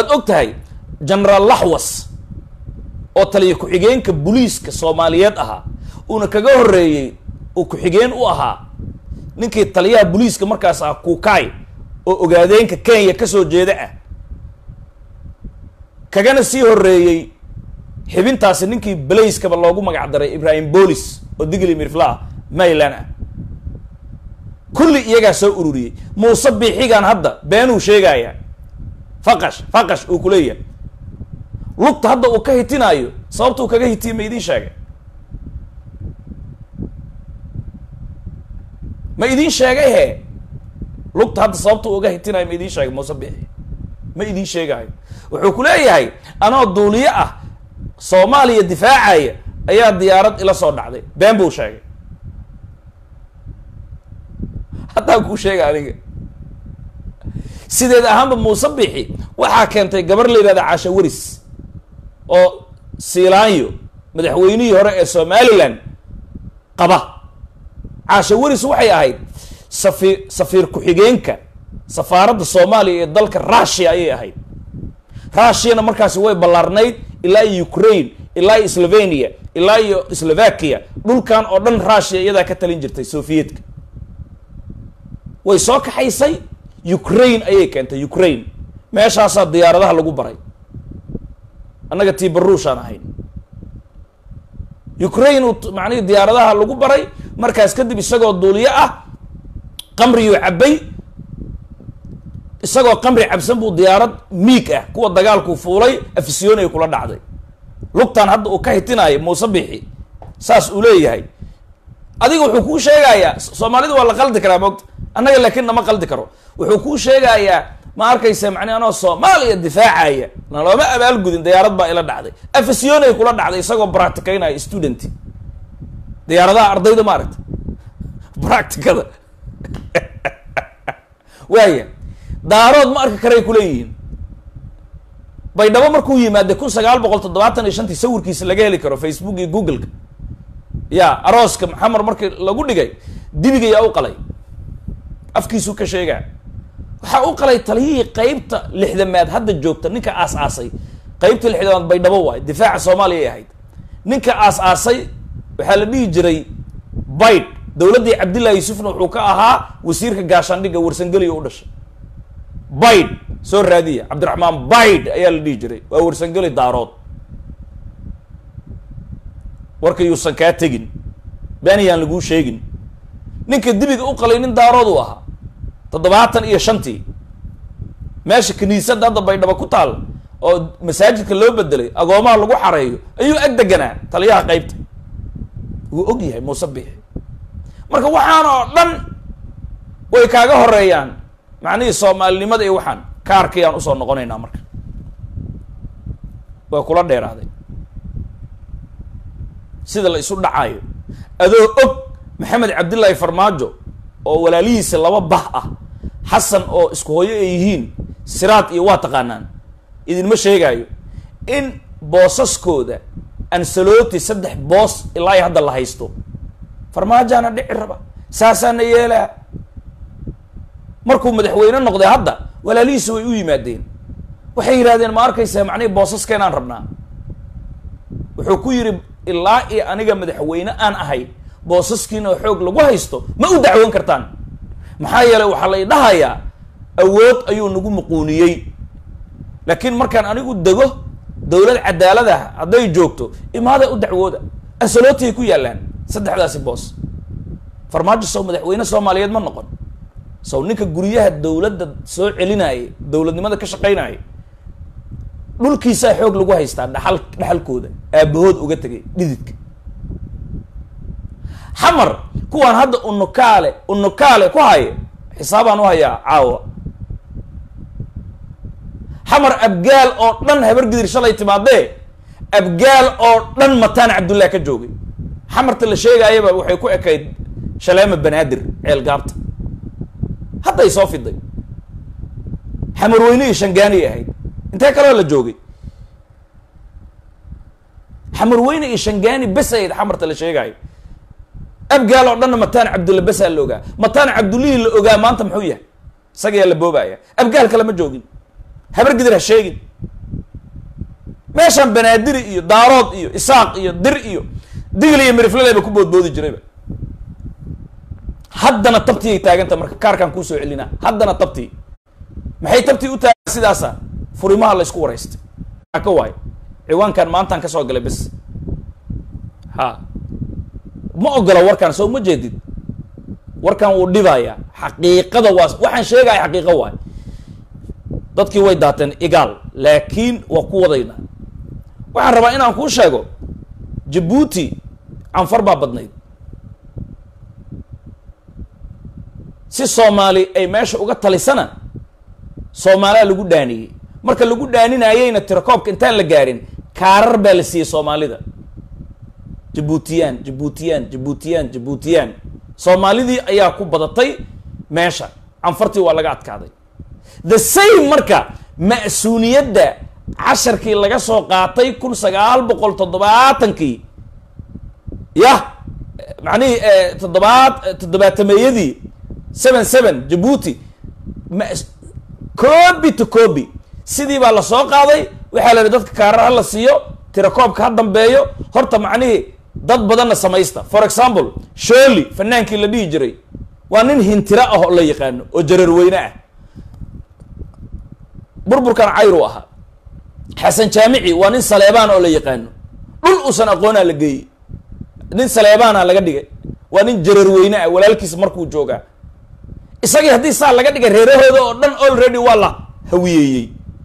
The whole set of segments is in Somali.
waad og tahay genaraal laxwas oo taliya ku-xigeenka booliiska soomaaliyeed ahaa uuna kaga horreeyey uu ku-xigeen u ahaa ninkii taliyaha booliiska markaas ah kuukaay oo ogaadeenka kenya kasoo jeeda ah kagana sii horreeyey xibintaasi ninkii balayskaba loogu magac daray ibrahim boolis oo digli mirfla mayland ah kulli iyagaa soo ururiyey muuse biixigan hadda beenuu sheegaya faqash faqash uu kuleeyahay lugta hadda uu ka hitinaayo sababtuu kaga hitiye ma idiin sheegay ma idiin sheegay he lugta hadda sababtuu uga hitinayo ma idiin sheegay muuse biixi ma idiin sheegayo wuxuu ku leeyahay anoo duuliye ah soomaaliya difaacaya ayaa diyaarad ila soo dhacday been buu sheegay haddaan kuu sheega aniga sideed ahaanba muuse bixi waxaa keentay gabar la yihahda caasha waris oo siilaanyo madaxweynihii hore ee somaliland qaba caasha waris waxay ahayd safiir safiir ku-xigeenka safaaradda soomaaliya ee dalka russia ayay ahayd russiana markaasi way ballaarnayd ilaa iyo ukraine ilaa iyo slovenia ilaa iyo slovakia dhulkan oo dhan russia iyadaa ka talin jirtay soviyedka way soo kaxaysay ukraine ayay keentay ukraine meeshaasaa diyaaradaha lagu baray annaga tii baruushaan ahayn ukraine uu macnihii diyaaradaha lagu baray markaas kadib isagoo duuliye ah qamriyuu cabbay isagoo qamri cabsan buu diyaarad miig ah kuwa dagaalkuu fuulay afisyoonay kula dhacday lugtan hadda uu ka hitinaayo muuse bixi saas uu leeyahay adiga wuxuu kuu sheegayaa soomaalida waa la qaldi karaa moogta annaga laakiin nama qaldi karo wuxuu kuu sheegayaa ma arkaysa macni anoo soomaaliya difaacaya na looma abaalgudin diyaarad baa ila dhacday afisyoonay kula dhacday isagoo bracticaynaya student diyaaradaha ardayda ma aragta bracticada waaya daarood ma arki karay kuleeyihiin baydhabo markuu yimaade kun sagaal boqol toddobaatan iyo shantii sawirkiisa laga heli karo facebook iyo google-ka ya arooska maxamed markii lagu dhigay dibiga yaa u qalay afkiisuu ka sheegaa waxaa u qalay taliyihii qeybta lixdamaad hadda joogta ninka aas-aasay qeybta lixdamaad baydhabo waay difaaca soomaaliya ay ahayd ninka aas-aasay waxaa la dhihi jiray bayd dowladdii cabdillahi yuusufna wuxuu ka ahaa wasiirka gaashaandhigga warsangeliya u dhashay bayd soo raadiya cabdiraxmaan bayd ayaa la dhihi jiray waa warsangeli daarood warka yuusan kaa tegin beeniyaan laguu sheegin ninka dibiga u qalay nin daarood uu ahaa toddobaatan iyo shantii meesha kiniisadda hadda baydhabo ku taal oo masaajidka loo bedelay agoomaha lagu xareeyo ayuu ag deganaa taliyaha qeybta wuu og yahay muuse biixi marka waxaan oo dhan way kaaga horeeyaan macnihii soomaalinimada iyo waxaan kaarkayaan usoo noqonaynaa marka waa kula dheeraaday sida la isu dhacaayo adoo og maxamed cabdillaahi farmaajo oo walaalihiisa laba bah ah xasan oo isku hooyo ay yihiin siraad iyo waa taqaanaan idinma sheegaayo in boosaskooda ansaloti saddex boos ilaa iyo hadda la haysto farmaajaana dhici raba saasaana yeelaa markuu madaxweyne noqday hadda walaalihiisa way u yimaadeen waxay yidhahdeen ma arkaysaa macnihii boosaskeenaan rabnaa wuxuu ku yidhi ilaa iyo aniga madaxweyne aan ahay boosaskiina oo xoog lagu haysto ma u dacwoon kartaan maxaa yeelay waxaa la idhahayaa awood ayuu nagu muquuniyey laakiin markaan anigu dego dowlad cadaalada hadday joogto imaada u dacwooda ansalootiay ku yaallaan saddexdaasi boos farmaajo sow madaxweyne soomaaliyeed ma noqon sow ninka guryaha dowladda soo celinaya dowladnimada ka shaqaynaya dhulkiisaa xoog lagu haystaa dhaxal dhaxalkooda aabahood uga tegay dhididka xamar kuwaan hadda unukaale unukaale ku haya xisaabaan u hayaa caawa xamar abgaal oo dhan habar gidir shalay timaadee abgaal oo dhan mataan cabdullah ka joogay xamarta la sheegaayaba waxay ku ekayd shaleema banaadir ceel gaabta hadday soo fiday xamarweyne iyo shangaaniay ahayd intee kaloo la joogay xamarweyne iyo shangaani bes ahayd xamarta la sheegaayo abgaal oo dhanna mataan cabdulla besaa la ogaa mataan cabdullihii la ogaa maanta muxuu yahay isagayaa la boobaya abgaal kale ma joogin habar gidir ha sheegin meeshan banaadiri iyo daarood iyo isaaq iyo dir iyo digli iyo mirifleleba ku boodboodi jirayba haddana tabtii ay taaganta marka kaarkaan kuusoo celinaa haddana tabtii maxay tabtii u taagan sidaasa furimaha la isku waraystay ka waayo ciwaankan maantaan kasoo galay bes ha ma ogola warkaan soo ma jeedid warkan wuu dhibaya xaqiiqada waa waxaan sheegaya xaqiiqo waay dadkii way daateen igaal laakiin waa ku wadaynaa waxaan rabaa inaan kuu sheego jabuuti canfar baa badnayd si soomaali ay meesha uga talisana soomaaliya lagu dhaaniyey marka lagu dhaaninayeyna tirakoobka intaan la gaarin kaarar baa la siiyey soomaalida jabuutiyaan jabuutiyaan jabuutiyaan jabuutiyaan soomaalidii ayaa ku badatay meesha canfartii waa laga adkaaday the same marka ma'suuniyadda casharkii laga soo qaatay kun sagaal boqol toddobaatankii yah macnihii toddobaad toddobaatameeyadii seven seven jabuuti ma coobi to coobi sidii baa la soo qaaday waxaa la yihi dadka kaarar ha la siiyo tirakoobka ha dambeeyo horta macnihii dad badanna samaysta for example sholi fanaankii la dhihi jiray waa nin hintira ah oo la yaqaano oo jararweyne ah burburkan cayru ahaa xasan jaamici waa nin saleebaan oo la yaqaano dhul uusan aqoonaa la geeyey nin saleebaana laga dhigay waa nin jararweyne ah walaalkiis markuu joogaa isagii haddii saa laga dhigay reerahooda oo dhan already waa la hawiyeeyey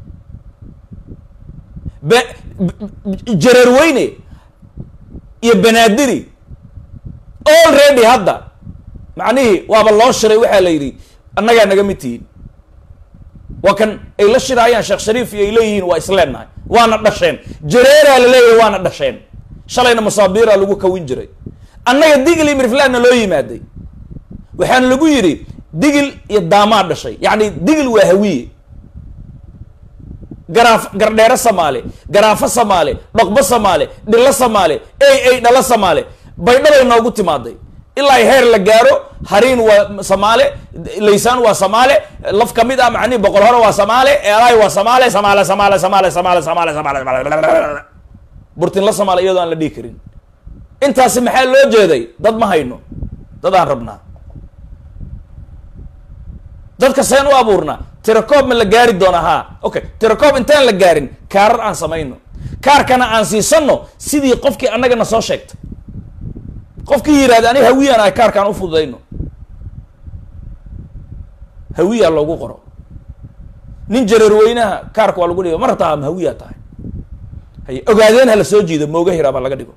be jararweyne iyo banaadiri already hadda macnihii waaba loo shiray waxaa la yidhi annagaa naga mid tihiin waa kan ay la shiraayaan sheekh shariif iyo ay leeyihiin waa isleennahay waana dhasheen jareeraa la leeyahay waana dhasheen shalayna masaabiiraa lagu kawin jiray annaga digli mirflaanna loo yimaaday waxaana lagu yidhi digil iyo daamaa dhashay yacni digil waa hawiye garaaf gardheero samaale garaafo samaale dhaqbo samaale dhilo samaale ey ey dhalo samaale baydhabay noogu timaaday ilaa heer la gaaro hariin waa samaale laysaan waa samaale laf ka mid ah macnihi boqol hore waa samaale eelaay waa samaale samaale samaale samaale samaale samaale samaale burtinla samaale iyadoo aan la dhihi karin intaasi maxaa loo jeeday dad ma hayno dad aan rabnaa dadka seen u abuurnaa tirakoob ma la gaari doona haa okay tirakoob intaan la gaarin kaarar aan samayno kaarkana aan siisano sidii qofkii annagana soo sheegtay qofkii yihahda ani hawiyaan ahay kaarkaan u fududayno hawiyaa loogu qoro nin jareerweynaha kaarka waa lagu dhiga ma rabtaa ma hawiyaa tahay haye ogaadeen ha la soo jiido mooga hiraa baa laga dhigo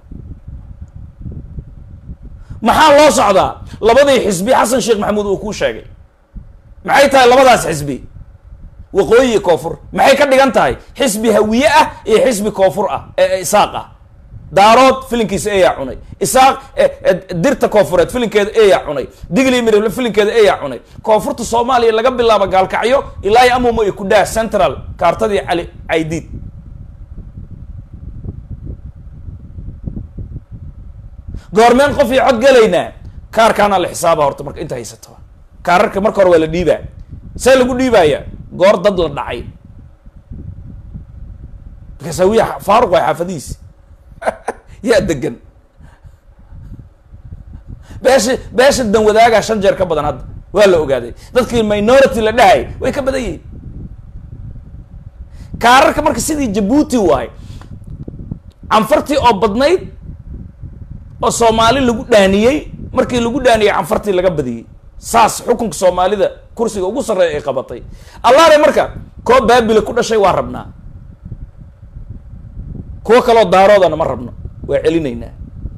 maxaa loo socdaa labadii xisbi xasan sheekh maxamuud uu kuu sheegay maxay tahay labadaas xisbi waqooyi iyo koonfur maxay ka dhigan tahay xisbi hawiye ah iyo xisbi koonfur ah ee isaaq ah daarood filinkiisa eeyaa cunay isaaq dirta koonfureed filinkeeda eeyaa cunay digli mirable filinkeeda eeyaa cunay koonfurta soomaaliya laga bilaabo gaalkacyo ilaa iyo amumo iyo kudhaa central kaartadii cali caydiid goormeen qof iyo cod gelaynaa kaarkaana la xisaaba horta marka inta haysataba kaararka marka hore waa la dhiibaa see lagu dhiibaya goor dad la dhacay markaasawiya faaruq waa xaafadihiisi yaa degan beesha beesha dan wadaagaa shan jeer ka badan hadda waa la ogaaday dadkii minority la dhahay way ka badan yihiin kaararka marka sidii jabuuti waay canfartii oo badnayd oo soomaali lagu dhaaniyey markii lagu dhaaniyey canfartii laga badiyey saas xukunka soomaalida kursiga ugu sarreeya ay qabatay allaare marka koo baabila ku dhashay waa rabnaa kuwo kaloo daaroodana ma rabno waa celinaynaa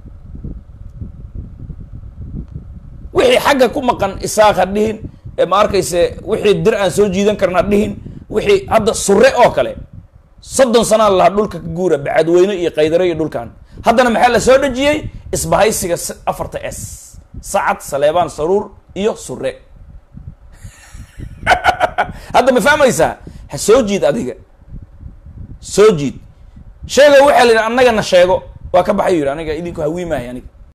wixii xagga ku maqan isaaq ha dhihin ee ma arkayse wixii dir aan soo jiidan karna ha dhihin wixii hadda sure oo kale soddon sanaa lahaa dhulka ka guura bacadweyne iyo qaydare iyo dhulkan haddana maxaa la soo dhejiyey isbahaysiga afarta s sacad saleebaan saruur iyo sure hadda ma fahmaysaa ha soo jiid adiga soo jiid sheego waxaa la yidhi annagana sheego waa ka baxay yidhi aniga idinku hawiimaayo aniga